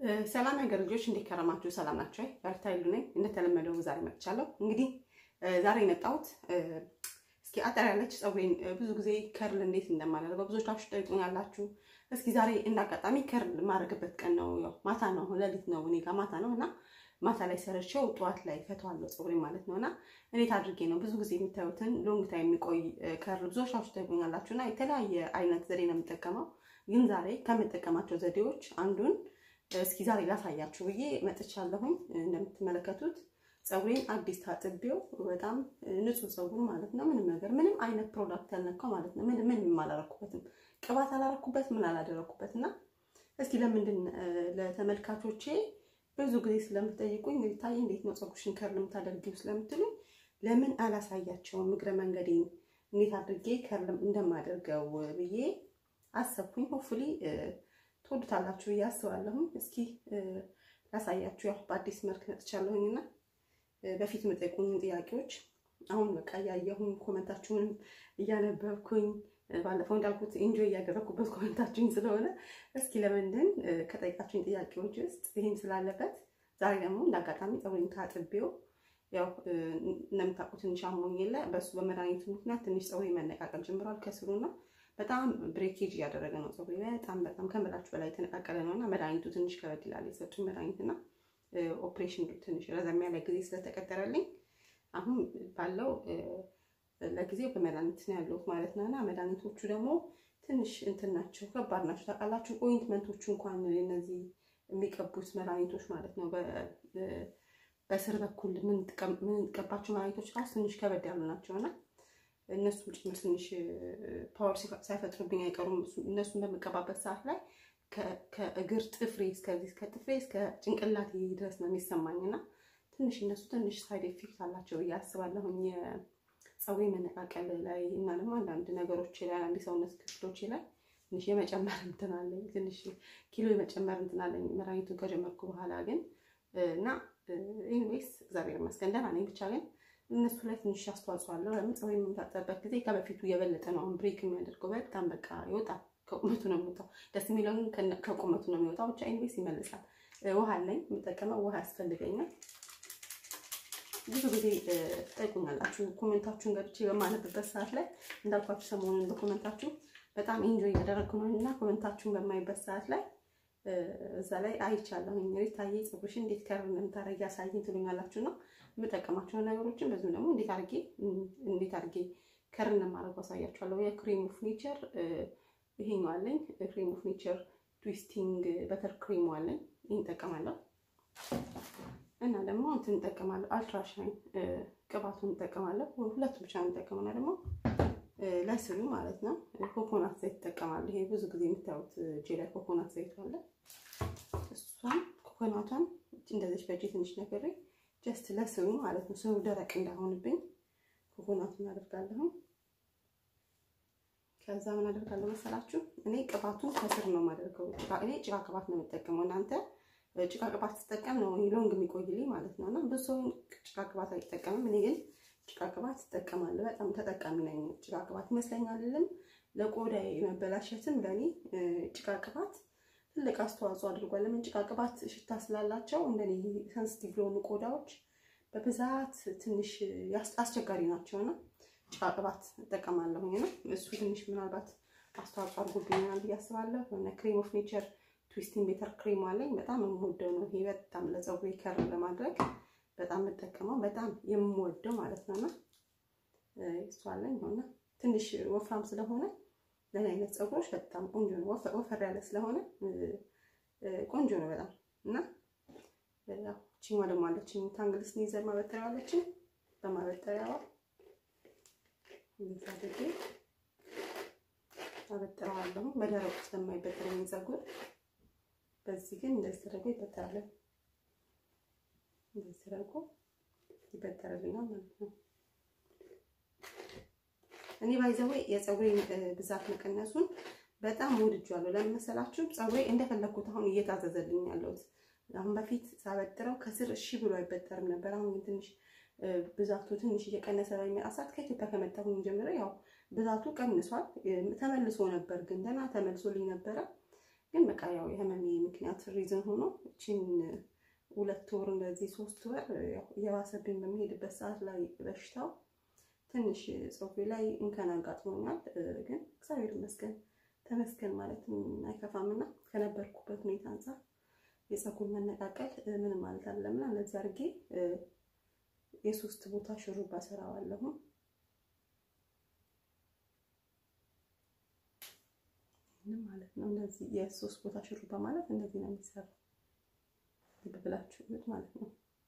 ሰላም የሀገር ልጆች እንዴት ከረማችሁ? ሰላም ናቸው። በርታ ይሉ ነኝ። እንደተለመደው ዛሬ መጥቻለሁ። እንግዲህ ዛሬ የመጣሁት እስኪ አጠር ያለች ፀጉሬን ብዙ ጊዜ ከርል እንዴት እንደማደርገው ብዙዎቻችሁ ጠይቁኛላችሁ። እስኪ ዛሬ እንዳጋጣሚ ከርል የማደርግበት ቀን ነው። ያው ማታ ነው፣ ሌሊት ነው፣ እኔ ጋር ማታ ነው እና ማታ ላይ ሰርቼው ጠዋት ላይ ፈተዋለሁ ፀጉሬ ማለት ነው እና እንዴት አድርጌ ነው ብዙ ጊዜ የምታዩትን ሎንግ ታይም የሚቆይ ከርል ብዙዎቻችሁ ጠይቁኛላችሁ እና የተለያየ አይነት ዘዴ ነው የምጠቀመው። ግን ዛሬ ከምጠቀማቸው ዘዴዎች አንዱን እስኪ ዛሬ ላሳያችሁ ብዬ መጥቻለሁኝ። እንደምትመለከቱት ፀጉሬን አዲስ ታጥቤው በጣም ንጹህ ፀጉር ማለት ነው። ምንም ነገር ምንም አይነት ፕሮዳክት ያልነካው ማለት ነው። ምንም ምንም አላረኩበትም፣ ቅባት አላረኩበት፣ ምን አላደረኩበት እና እስኪ ለምንድን ለተመልካቾቼ ብዙ ጊዜ ስለምትጠይቁኝ ታይ እንዴት ነው ፀጉርሽን ከርል የምታደርጊው ስለምትሉኝ ለምን አላሳያቸውም እግረ መንገዴን እንዴት አድርጌ ከርል እንደማደርገው ብዬ አሰብኩኝ። ሆፍሊ ትወዱታላችሁ ብዬ አስባለሁኝ። እስኪ ላሳያችሁ። ያው በአዲስ መልክ መጥቻለሁኝ እና በፊት የምጠይቁኝን ጥያቄዎች አሁን በቃ እያየሁኝ ኮመንታችሁንም እያነበብኩኝ ባለፈው እንዳልኩት ኢንጆይ እያደረግኩበት ኮመንታችሁኝ ስለሆነ እስኪ ለምንድን ከጠይቃችሁኝ ጥያቄዎች ውስጥ ይህም ስላለበት ዛሬ ደግሞ እንዳጋጣሚ ፀጉሬን ታጥቤው ያው እንደምታውቁት ትንሽ አሞኝ የለ በእሱ በመድኃኒቱ ምክንያት ትንሽ ፀጉሬ መነቃቀል ጀምሯል ከስሩና በጣም ብሬኬጅ እያደረገ ነው ፀጉሬ በጣም በጣም ከምላችሁ በላይ የተነቃቀለ ነው እና መድኃኒቱ ትንሽ ከበድ ይላል የሰጡኝ መድኃኒት እና ኦፕሬሽን ትንሽ ረዘም ያለ ጊዜ ስለተቀጠረልኝ አሁን ባለው ለጊዜው በመድኃኒት ነው ያለሁት ማለት ነው እና መድኃኒቶቹ ደግሞ ትንሽ እንትን ናቸው ከባድ ናቸው ታውቃላችሁ ኦይንትመንቶቹ እንኳን እነዚህ የሚቀቡት መድኃኒቶች ማለት ነው በስር በኩል የምንቀባቸው መድኃኒቶች ራሱ ትንሽ ከበድ ያሉ ናቸው እና እነሱም ጭምር ትንሽ ፓወር ሳይፈጥሩብኝ አይቀሩም። እነሱን በምቀባበት ሰዓት ላይ ከእግር ጥፍሬ እስከዚህ እስከ ጥፍሬ እስከ ጭንቅላቴ ድረስ ነው የሚሰማኝ እና ትንሽ እነሱ ትንሽ ሳይድ ኤፌክት አላቸው ብዬ አስባለሁኝ ፀጉሬ መነቃቀል ላይ እና ደግሞ አንዳንድ ነገሮች ላይ አንዳንድ ሰውነት ክፍሎች ላይ ትንሽ የመጨመር እንትን አለኝ ትንሽ ኪሎ የመጨመር እንትን አለኝ መድኃኒቱን ከጀመርኩ በኋላ ግን እና ኢንዌይስ እግዚአብሔር ይመስገን ደህና ነኝ ብቻ ግን እነሱ ላይ ትንሽ አስተዋጽኦ አለው። ለምን ፀጉሬ የምታጠብበት ጊዜ ከበፊቱ የበለጠ ነው አሁን ብሬክ የሚያደርገው በጣም በቃ ይወጣል። ከቁመቱ ነው የሚወጣው። ደስ የሚለው ግን ከቁመቱ ነው የሚወጣው። ብቻ ኢንቬስ ይመልሳል። ውሃ አለኝ የምጠቀመው ውሃ ያስፈልገኛል። ብዙ ጊዜ ትጠይቁኛላችሁ ኮሜንታችሁን ገብቼ በማነብበት ሰዓት ላይ እንዳልኳችሁ ሰሞኑን በኮሜንታችሁ በጣም ኢንጆይ ያደረግኩ ነው እና ኮሜንታችሁን በማይበት ሰዓት ላይ እዛ ላይ አይቻለሁኝ ሪታዬ ፀጉርሽን እንዴት ከርል እንደምታደርጊ ያሳይኝ ትሉኛላችሁ ነው የምጠቀማቸውን ነገሮችን በዚሁ ደግሞ እንዴት አድርጌ እንዴት አድርጌ ከርል እንደማደርገው አሳያችኋለሁ። የክሬም ኦፍ ኔቸር ይሄኛው አለኝ። ክሬም ኦፍ ኔቸር ትዊስቲንግ በተር ክሬም አለኝ። ይህን እጠቀማለሁ እና ደግሞ እንትን እጠቀማለሁ። አልትራሻይን ቅባቱን እጠቀማለሁ። ሁለቱ ብቻ ነው የምጠቀመው እና ደግሞ ለስሉ ማለት ነው ኮኮናት ዘይት እጠቀማለሁ። ይሄ ብዙ ጊዜ የምታዩት እጄ ላይ ኮኮናት ዘይት አለ። እሷን ኮኮናቷን እንደዚች በእጄ ትንሽ ነገሬ ጀስት ለስሩ ማለት ነው። ስሩ ደረቅ እንዳይሆንብኝ ኮኮናቱን አደርጋለሁ። ከዛ ምን አደርጋለሁ መሰላችሁ? እኔ ቅባቱን ከስር ነው የማደርገው። እኔ ጭቃ ቅባት ነው የምጠቀመው። እናንተ ጭቃ ቅባት ትጠቀም ነው ሎንግ የሚቆይልኝ ማለት ነው። እና ብዙ ሰው ጭቃ ቅባት አይጠቀምም። እኔ ግን ጭቃ ቅባት ትጠቀማለሁ። በጣም ተጠቃሚ ነኝ። ጭቃ ቅባት ይመስለኛልም ለቆዳ መበላሸትም ለእኔ ጭቃ ቅባት ትልቅ አስተዋጽኦ አድርጓል። ለምን ጭቃ ቅባት ሽታ ስላላቸው እንደኔ ሰንስቲቭ ለሆኑ ቆዳዎች በብዛት ትንሽ አስቸጋሪ ናቸውና ጭቃ ቅባት እጠቀማለሁኝ ነው። እሱ ትንሽ ምናልባት አስተዋጽኦ አድርጎብኛል ብዬ አስባለሁ። የሆነ ክሬም ኦፍ ኔቸር ትዊስቲንግ ቤተር ክሬም አለኝ። በጣም የምወደው ነው ይሄ። በጣም ለፀጉሬ ከርል ለማድረግ በጣም የምጠቀመው በጣም የምወደው ማለት ነውና እሱ አለኝ ሆነ ትንሽ ወፍራም ስለሆነ ለእኔ አይነት ፀጉሮች በጣም ቆንጆ ነው። ወፈር ያለ ስለሆነ ቆንጆ ነው በጣም እና ያው ቺማ ደግሞ አለችኝ ታንግል ስኒዘር ማበጠሪያ አለችኝ። በማበጠሪያዋ እንደዛ አድርጌ አበጥረዋለሁ። በደረቁ ስለማይበጠረኝ ፀጉር በዚህ ግን እንደዚህ ተደርጎ ይበጠራል። እንደዚህ ተደርጎ ይበጠርልኛል ማለት ነው። እኔ ባይዘዌ የፀጉሬን ብዛት መቀነሱን በጣም ወድጃለሁ። ለምን መሰላችሁ? ፀጉሬ እንደፈለኩት አሁን እየታዘዘልኝ ያለሁት አሁን በፊት ሳበጥረው ከስር እሺ ብሎ አይበጠርም ነበር። አሁን ግን ትንሽ ብዛቱ ትንሽ እየቀነሰ በሚመጣ ሰዓት ከኢትዮጵያ ከመጣሁኝ ጀምሮ ያው ብዛቱ ቀንሷል። ተመልሶ ነበር ግን ደህና ተመልሶልኝ ነበረ። ግን በቃ ያው የህመሜ ምክንያት ሪዝን ሆኖ እቺን ሁለት ወር እንደዚህ ሶስት ወር እየባሰብኝ በሚሄድበት ሰዓት ላይ በሽታው ትንሽ ፀጉሬ ላይ እንከን አጋጥሞኛል። ግን እግዚአብሔር ይመስገን ተመስገን ማለትም አይከፋምና ከነበርኩበት ሁኔታ አንጻር የፀጉር መነቃቀል ምንም ማለት አይደለምና እንደዚህ አድርጌ የሶስት ቦታ ሹሩባ ሰራዋለሁ። ምንም ማለት ነው። እንደዚህ የሶስት ቦታ ሹሩባ ማለት እንደዚህ ነው የሚሰራው። ልብ ብላችሁ እዩት ማለት ነው።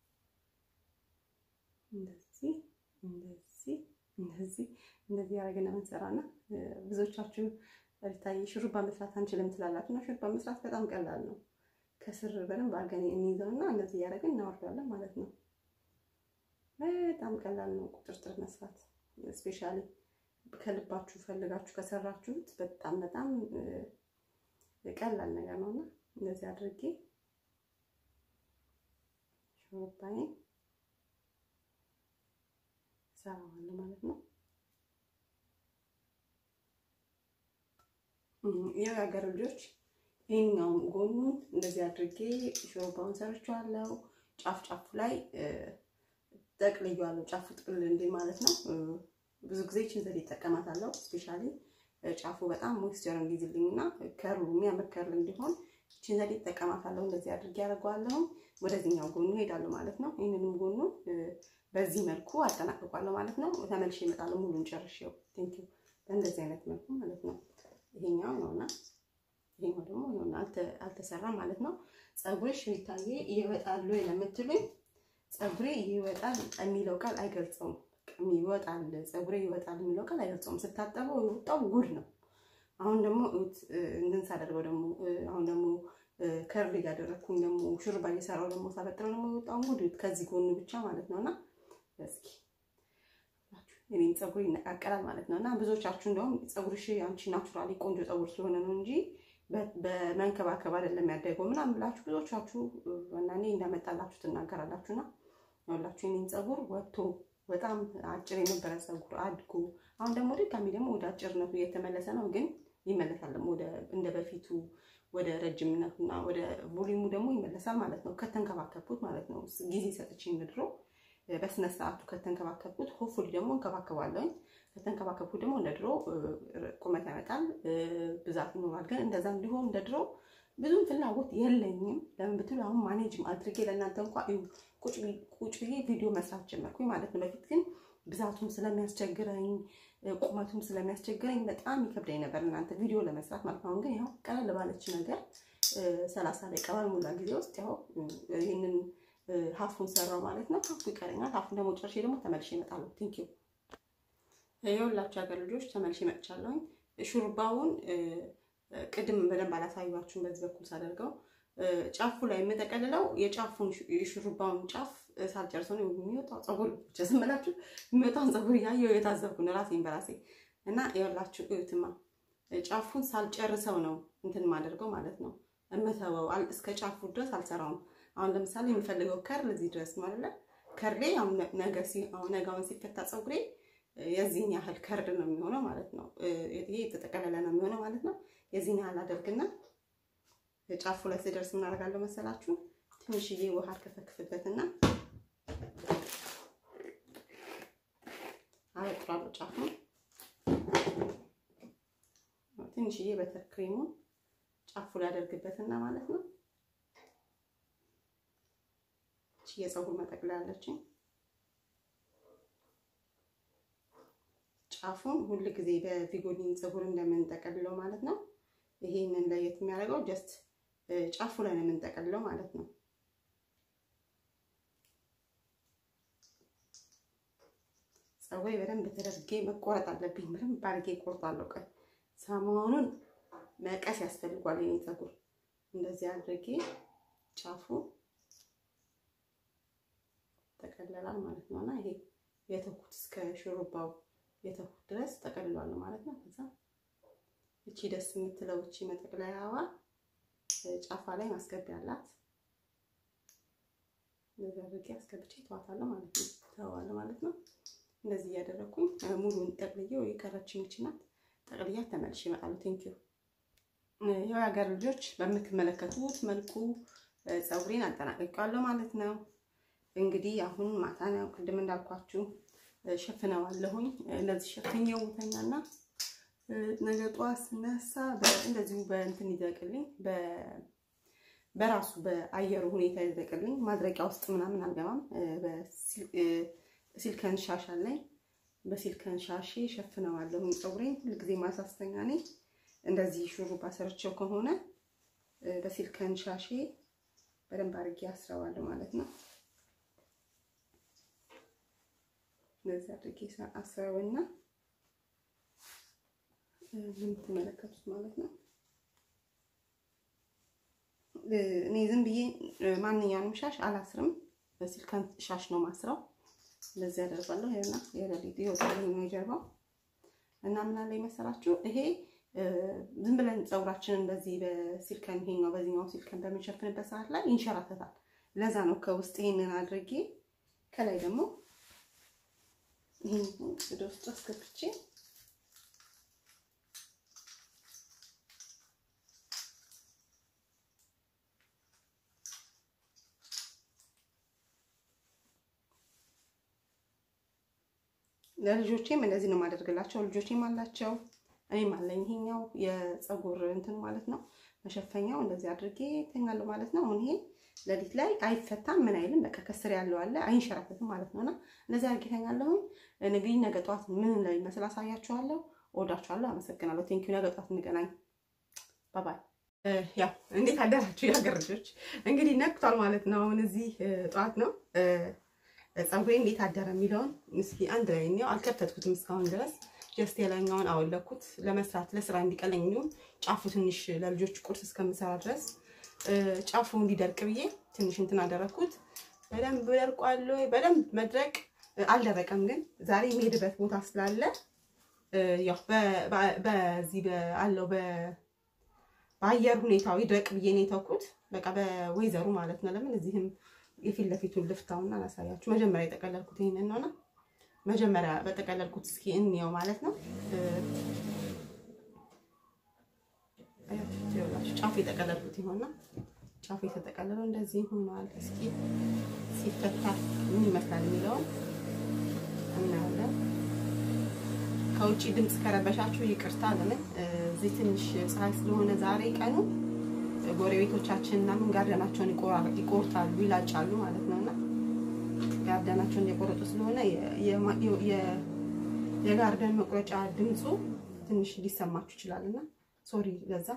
እንደዚህ እንደዚህ እንደዚህ እንደዚህ ያደረግን የምንሰራና ብዙዎቻችሁ ሪታይ ሹሩባ መስራት አንችልም ትላላችሁ። እና ሹሩባ መስራት በጣም ቀላል ነው። ከስር በደንብ አድርገን እንይዘውና እንደዚህ እያደረግን እናወርዳለን ማለት ነው። በጣም ቀላል ነው ቁጥርጥር መስራት። ስፔሻሊ ከልባችሁ ፈልጋችሁ ከሰራችሁት በጣም በጣም ቀላል ነገር ነውና እንደዚህ አድርጌ ሹሩባዬን ሰራዋለሁ ማለት ነው። የሀገር ልጆች ይህኛውን ጎኑን እንደዚህ አድርጌ ሹሩባውን ሰርቼዋለሁ። ጫፍ ጫፉ ላይ ጠቅልዬዋለሁ። ጫፉ ጥቅል እንዴ ማለት ነው። ብዙ ጊዜ ችን ዘዴ ይጠቀማታለሁ። ስፔሻሊ ጫፉ በጣም ሞይስቸር እንዲይዝልኝ እና ከርሉ የሚያምር ከርል እንዲሆን ችን ዘዴ ይጠቀማታለሁ። እንደዚህ አድርጌ ያደርገዋለሁ። ወደዚህኛው ጎኑ ሄዳለሁ ማለት ነው። ይህንንም ጎኑ በዚህ መልኩ አጠናቅቋለሁ ማለት ነው። ተመልሼ እመጣለሁ ሙሉን ጨርሼው። ቴንክ ዩ በእንደዚህ አይነት መልኩ ማለት ነው። ይሄኛው ነውና ይሄኛው ደግሞ ይሆናል አልተሰራም ማለት ነው። ፀጉርሽ ሪታዬ ይወጣሉ ለምትሉኝ ፀጉሬ ይወጣል የሚለው ቃል አይገልጸውም። ይወጣል ፀጉሬ ይወጣል የሚለው ቃል አይገልጸውም። ስታጠበው የወጣው ጉድ ነው። አሁን ደግሞ እንትን ሳደርገው ደግሞ አሁን ደግሞ ከርል እያደረግኩኝ ደግሞ ሹርባ እየሰራው ደግሞ ሳበጥረው ደግሞ የወጣውን ጉድ ከዚህ ጎኑ ብቻ ማለት ነው እና እስኪ እኔም ፀጉር ይነቃቀላል ማለት ነው እና ብዙዎቻችሁ እንደውም ፀጉርሽ አንቺ ናቹራሊ ቆንጆ ፀጉር ስለሆነ ነው እንጂ በመንከባከብ አይደለም ያደገው ምናምን ብላችሁ ብዙዎቻችሁ እና እኔ እንዳመጣላችሁ ትናገራላችሁና ያላችሁ የኔን ፀጉር ወጥቶ በጣም አጭር የነበረ ፀጉር አድጎ አሁን ደግሞ ድጋሚ ደግሞ ወደ አጭርነቱ እየተመለሰ ነው። ግን ይመለሳል ደግሞ እንደ በፊቱ ወደ ረጅምነቱና ወደ ቮሊሙ ደግሞ ይመለሳል ማለት ነው። ከተንከባከብኩት ማለት ነው። ጊዜ ሰጥቼ እንድድሮ በስነ ስርዓቱ ከተንከባከብኩት ሆፉሊ ደግሞ እንከባከባለሁኝ። ከተንከባከብኩት ደግሞ እንደ ድሮ ቁመት ያመጣል፣ ብዛት ይኖራል። ግን እንደዛ እንዲሆን እንደ ድሮ ብዙም ፍላጎት የለኝም። ለምን ብትሉ አሁን ማኔጅ አድርጌ ለእናንተ እንኳ ቁጭ ብዬ ቪዲዮ መስራት ጀመርኩኝ ማለት ነው። በፊት ግን ብዛቱም ስለሚያስቸግረኝ ቁመቱም ስለሚያስቸግረኝ በጣም ይከብደኝ ነበር እናንተ ቪዲዮ ለመስራት ማለት ነው። አሁን ግን ያው ቀለል ባለች ነገር ሰላሳ ደቂቃ ባልሞላ ጊዜ ውስጥ ያው ይህንን ሀፉን ሰራው ማለት ነው። ሀፉ ይቀረኛል። ሀፉን ደግሞ ጨርሼ ደግሞ ተመልሼ እመጣለሁ። ቴንክ ዩ የሁላችሁ ሀገር ልጆች ተመልሼ እመጥቻለሁኝ። ሹሩባውን ቅድም በደንብ አላሳዩችሁም። በዚህ በኩል ሳደርገው ጫፉ ላይ የምጠቀልለው የጫፉን የሹሩባውን ጫፍ ሳልጨርሰው ነው የሚወጣው ፀጉር ብቻ ዝም ብላችሁ የሚወጣውን ፀጉር እያየሁ የታዘብኩ ነው ራሴን በራሴ እና የሁላችሁ እዩትማ ጫፉን ሳልጨርሰው ነው እንትን ማደርገው ማለት ነው እምተወው እስከ ጫፉ ድረስ አልሰራውም። አሁን ለምሳሌ የምፈልገው ከርል እዚህ ድረስ ነው አይደለ? ከርሌ ነጋውን ሲፈታ ፀጉሬ የዚህን ያህል ከርድ ነው የሚሆነው ማለት ነው። ይሄ የተጠቀለለ ነው የሚሆነው ማለት ነው። የዚህን ያህል አደርግና ጫፉ ላይ ስደርስ ምን አደርጋለሁ መሰላችሁ? ትንሽዬ ውሃ ከፈክፍበትና አበጥራለሁ ጫፉን። ትንሽዬ በተር ክሬሙን ጫፉ ላይ አደርግበትና ማለት ነው እቺ የፀጉር መጠቅለያ አለችኝ። ጫፉን ሁል ጊዜ በቪጎሊን ፀጉር እንደምንጠቀልለው ማለት ነው። ይሄንን ለየት የሚያደርገው ጀስት ጫፉ ላይ ነው የምንጠቀልለው ማለት ነው። ፀጉሬ በደንብ ተደርጌ መቆረጥ አለብኝ። በደንብ አድርጌ እቆርጣለሁ። ቀን ሰሞኑን መቀስ ያስፈልጓል። የኔ ፀጉር እንደዚህ አድርጌ ጫፉ ተቀለላል ማለት ነው እና ይሄ የተኩት እስከ ሹሩባው የተኩት ድረስ ተቀልሏል ማለት ነው። ከዛ እቺ ደስ የምትለው እቺ መጠቅለያዋ ጫፋ ላይ ማስገቢያ አላት። እንደዚህ አድርጌ አስገብቼ ተዋታለሁ ማለት ነው ተዋዋለሁ ማለት ነው። እንደዚህ እያደረኩኝ ሙሉን ጠቅልዬው የቀረችኝ እቺ ናት። ጠቅልያት ተመልሼ እመጣለሁ። ቴንኪዩ ያው የሀገር ልጆች በምትመለከቱት መልኩ ፀጉሬን አጠናቀቂዋለሁ ማለት ነው። እንግዲህ አሁን ማታ ነው ቅድም እንዳልኳችሁ ሸፍነዋለሁኝ። እንደዚህ ሸፍኜው ተኛና ነገ ጠዋት ስነሳ እንደዚሁ በእንትን ይደቅልኝ በራሱ በአየሩ ሁኔታ ይደቅልኝ። ማድረቂያ ውስጥ ምናምን አልገባም። በሲልከን ሻሽ አለኝ። በሲልከን ሻሼ ሸፍነዋለሁኝ ፀጉሬን። ሁልጊዜ ማሳስተኛ ነኝ። እንደዚህ ሹሩባ ሰርቼው ከሆነ በሲልከን ሻሼ በደንብ አድርጌ አስረዋለሁ ማለት ነው። እንደዚህ አድርጌ አስረውና የምትመለከቱት ማለት ነው። እኔ ዝም ብዬ ማንኛውንም ሻሽ አላስርም። በሲልከን ሻሽ ነው ማስረው። እንደዚህ ያደርጋለሁ። ይሄና የሌሊት ይወጣል ነው የጀርባው እና ምን አለ መሰላችሁ ይሄ ዝም ብለን ፀጉራችንን እንደዚህ በሲልከን ይሄኛው በዚህኛው ሲልከን በምንሸፍንበት ሰዓት ላይ ይንሸራተታል። ለዛ ነው ከውስጥ ይሄንን አድርጌ ከላይ ደግሞ ይሄን ወደ ውስጥ አስገብቼ ለልጆቼም እንደዚህ ነው የማደርግላቸው። ልጆቼም አላቸው እኔም አለኝ። ይሄኛው የፀጉር እንትን ማለት ነው መሸፈኛው እንደዚህ አድርጌ ተኛለሁ ማለት ነው። አሁን ይሄ ሌሊት ላይ አይፈታም፣ ምን አይልም። በቃ ከስር ያለው አለ አይንሸራተትም ማለት ነውና እንደዚህ አድርጌ ተኛለሁኝ። እንግዲህ ነገ ጠዋት ምን ላይ መስል አሳያችኋለሁ። እወዳችኋለሁ። አመሰግናለሁ። ቴንኪዩ። ነገ ጠዋት እንገናኝ። ባባይ። ያው እንዴት አደራችሁ የሀገር ልጆች? እንግዲህ ነቅቷል ማለት ነው። አሁን እዚህ ጠዋት ነው ፀጉሬ እንዴት አደረ የሚለውን እስኪ አንድ ላይ እኔው አልከፈትኩትም እስካሁን ድረስ ጀስት የላይኛውን አወለኩት ለመስራት ለስራ እንዲቀለኝ እንዲሁም ጫፉ ትንሽ ለልጆች ቁርስ እስከምሰራ ድረስ ጫፉ እንዲደርቅ ብዬ ትንሽ እንትን አደረኩት። በደንብ ደርቋል። በደንብ መድረቅ አልደረቀም፣ ግን ዛሬ የሚሄድበት ቦታ ስላለ ያው በዚህ አለው በአየር ሁኔታው ይድረቅ ብዬ ነው የተውኩት። በቃ በወይዘሩ ማለት ነው። ለምን እዚህም የፊት ለፊቱን ልፍታውና አላሳያችሁ። መጀመሪያ የጠቀለልኩት ይሄንን ነውና መጀመሪያ በጠቀለልኩት እስኪ እንየው ማለት ነው። ጫፉ የጠቀለልኩት ይሆንና ጫፉ የተጠቀለለው እንደዚህ ሆኗል። እስኪ ሲፈታ ምን ይመስላል የሚለውን እናያለን። ከውጭ ድምፅ ከረበሻችሁ ይቅርታ። ለምን እዚህ ትንሽ ፀሐይ ስለሆነ ዛሬ ቀኑ ጎረቤቶቻችን ምናምን ጋርደናቸውን ይቆርጣሉ፣ ይላጫሉ ማለት ነውና ጋርደናቸውን እየቆረጡ ስለሆነ የጋርደን መቁረጫ ድምፁ ትንሽ ሊሰማችሁ ይችላልና ሶሪ ለዛ።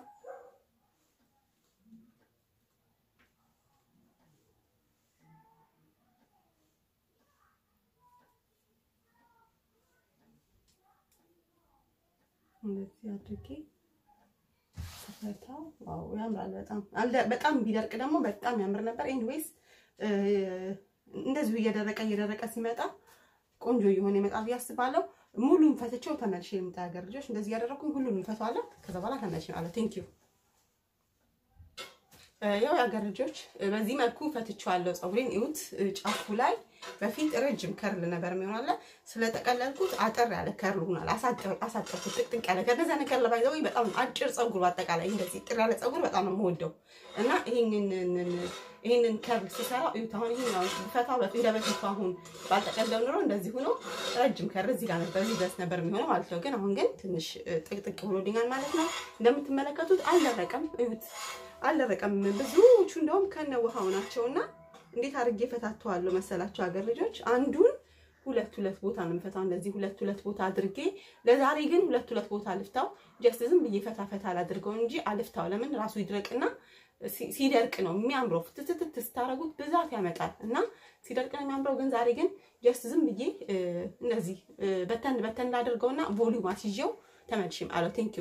እንደዚህ አድርጌ ፈታው። ዋው ያምራል በጣም በጣም ቢደርቅ ደግሞ በጣም ያምር ነበር። ኤኒዌይስ እንደዚሁ እየደረቀ እየደረቀ ሲመጣ ቆንጆ እየሆነ ይመጣል ብዬ አስባለሁ። ሙሉን ፈትቼው ተመልሼ የምጣ ሀገር ልጆች እንደዚህ እያደረኩኝ ሁሉንም ፈቷለሁ። ከዛ በኋላ ተመልሼ ማለት ቴንክ ዩ። ያው የሀገር ልጆች በዚህ መልኩ ፈትቼዋለሁ። ፀጉሬን እዩት። ጫፉ ላይ በፊት ረጅም ከርል ነበር የሚሆናለ ስለጠቀለልኩት አጠር ያለ ከርል ሆኗል። አሳጠርኩት ጥቅጥቅ ያለ ከነዛ ነገር ለባይዘው በጣም አጭር ፀጉር በአጠቃላይ እንደዚህ ጥር ያለ ፀጉር በጣም ነው የምወደው እና ይሄንን ይሄንን ከርል ስሰራ እዩት። አሁን ይሄኛው ፈታ በፊት እንደ በፊቱ አሁን ባልጠቀለው ኑሮ እንደዚህ ሆኖ ረጅም ከርል እዚህ ጋር ነበር እዚህ ድረስ ነበር የሚሆነው ማለት ነው። ግን አሁን ግን ትንሽ ጥቅጥቅ ብሎልኛል ማለት ነው። እንደምትመለከቱት አልደረቀም። እዩት አልደረቀም። ብዙዎቹ እንደውም ከነ ውሃው ናቸውና እንዴት አድርጌ ፈታተዋለሁ መሰላችሁ ሀገር ልጆች አንዱን ሁለት ሁለት ቦታ ነው የምፈታው። እንደዚህ ሁለት ሁለት ቦታ አድርጌ ለዛሬ ግን ሁለት ሁለት ቦታ አልፍታው ጀስት ዝም ብዬ ፈታ ፈታ አላድርገው እንጂ አልፍታው። ለምን ራሱ ይድረቅና ሲደርቅ ነው የሚያምረው። ፍትትት ስታረጉት ብዛት ያመጣል እና ሲደርቅ ነው የሚያምረው። ግን ዛሬ ግን ጀስት ዝም ብዬ እንደዚህ በተን በተን ላድርገውና ቮሊዩም አስይዤው ተመልሼም አለው ቴንኪዩ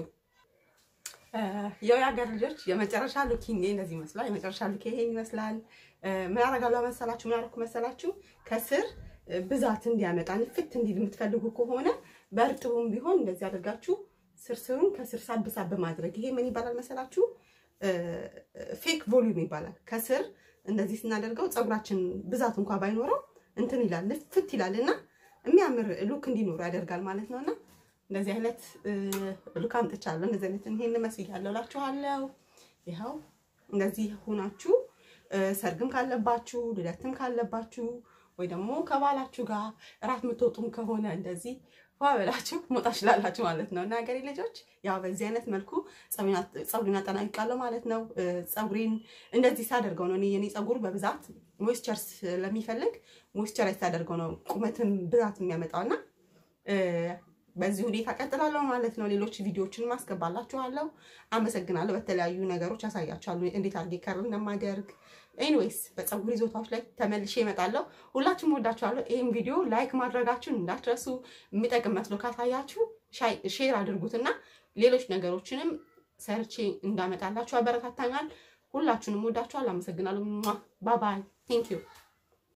ያው የሀገር ልጆች የመጨረሻ ሉኪንግ እንደዚህ ይመስላል። የመጨረሻ ሉክ ይሄን ይመስላል። ምን አደርጋለሁ መሰላችሁ? ምን አደረኩ መሰላችሁ? ከስር ብዛት እንዲያመጣ ንፍት እንዲል የምትፈልጉ ከሆነ በእርጥቡም ቢሆን እንደዚህ አድርጋችሁ ስርስሩን ከስር ሳብ ሳብ ማድረግ። ይሄ ምን ይባላል መሰላችሁ? ፌክ ቮሊዩም ይባላል። ከስር እንደዚህ ስናደርገው ፀጉራችን ብዛት እንኳን ባይኖረው እንትን ይላል ልፍት ይላል እና የሚያምር ሉክ እንዲኖሩ ያደርጋል ማለት ነውና እንደዚህ አይነት ሉክ አምጥቻለሁ። እንደዚህ አይነት ይሄን መስያለሁ እላችኋለሁ። ይኸው እንደዚህ ሆናችሁ ሰርግም ካለባችሁ ልደትም ካለባችሁ ወይ ደግሞ ከባላችሁ ጋር እራት የምትወጡም ከሆነ እንደዚህ ዋ ብላችሁ መውጣት ትችላላችሁ ማለት ነው። እና ሀገሬ ልጆች ያው በዚህ አይነት መልኩ ፀጉሬን አጠናቅቃለሁ ማለት ነው። ፀጉሬን እንደዚህ ሳደርገው ነው የኔ ፀጉር በብዛት ሞይስቸር ስለሚፈልግ ሞይስቸር ሳደርገው ነው ቁመትን ብዛት የሚያመጣው እና በዚህ ሁኔታ ቀጥላለሁ ማለት ነው። ሌሎች ቪዲዮዎችን ማስገባላችኋለሁ። አመሰግናለሁ። በተለያዩ ነገሮች ያሳያችኋለሁ እንዴት አድርጌ ከርል እንደማደርግ። ኤኒዌይስ በፀጉር ይዞታዎች ላይ ተመልሼ እመጣለሁ። ሁላችሁም ወዳችኋለሁ። ይህም ቪዲዮ ላይክ ማድረጋችሁን እንዳትረሱ። የሚጠቅም መስሎ ካሳያችሁ ሼር አድርጉትና ሌሎች ነገሮችንም ሰርቼ እንዳመጣላችሁ አበረታታኛል። ሁላችሁንም ወዳችኋለሁ። አመሰግናለሁ። ባባይ ቴንክ ዩ